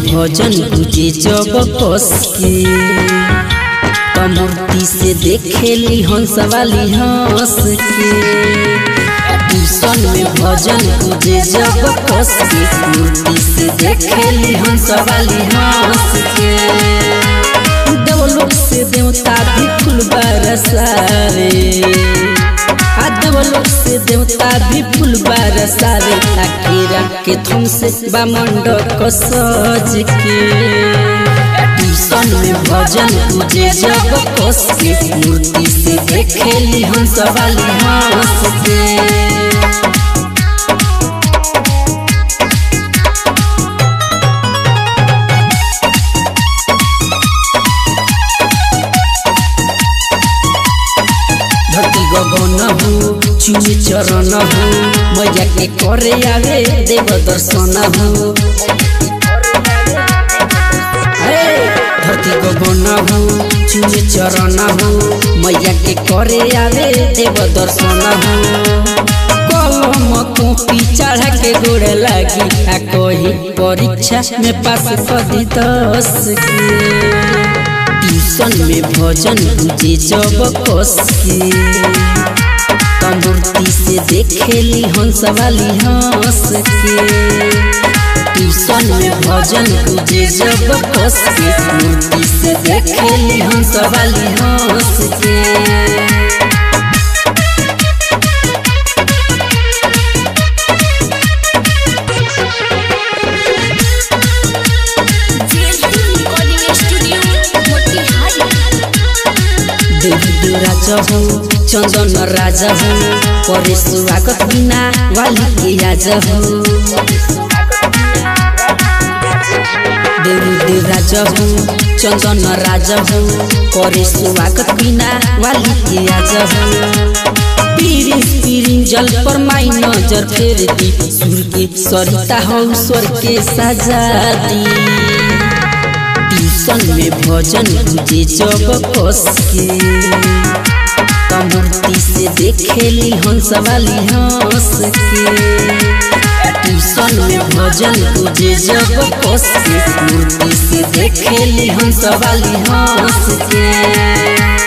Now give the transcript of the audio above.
भजन गुजे जब कस के त मूर्ति से देखेली हंस वाली हंस के ट्यूशन में भजन गुजे जब कस के मूर्ति से देखेली हंस वाली हंस के देवलोक से देवता भी फूल बरसावे आ देवलोक से देवता भी फूल बरसावे अकेरा के थम से बामंडक सज के ट्यूशन में भजन पूजे जब कस के मूर्ति से देखेली हंस वाली हंस के धरती गगन हो चुनी चरण हो मैया के करे आवे देव दर्शन हो हे, धरती गगन हो चुनी चरण हो मैया के करे आवे देव दर्शन हो कलम कॉपी चढ़ा के गोड़ लागी आ कही परीक्षा में पास कदी दस के ट्यूशन में भजन गुजे जब कस के तमूर्ति से देखेली हंस वाली हंस के ट्यूशन में भजन गुजे जब कस के मूर्ति से देखेली हंस वाली हंस के रिकॉर्डिंग स्टूडियो मोतिहारी देवी राजा हो चंदन राजा हो करे स्वागत बिना वाली के राजा हो देवी राजा हो चंदन राजा हो करे स्वागत बिना वाली के राजा हो पीरी पीरी जल पर माई नजर फेर दी सुर के सरिता हो स्वर के सजा दी ट्यूशन में भजन गुजे जब कस के तमूर्ति से देखेली हंस वाली हंस के ट्यूशन में भजन गुजे जब कस के मूर्ति से देखेली हंस वाली हंस के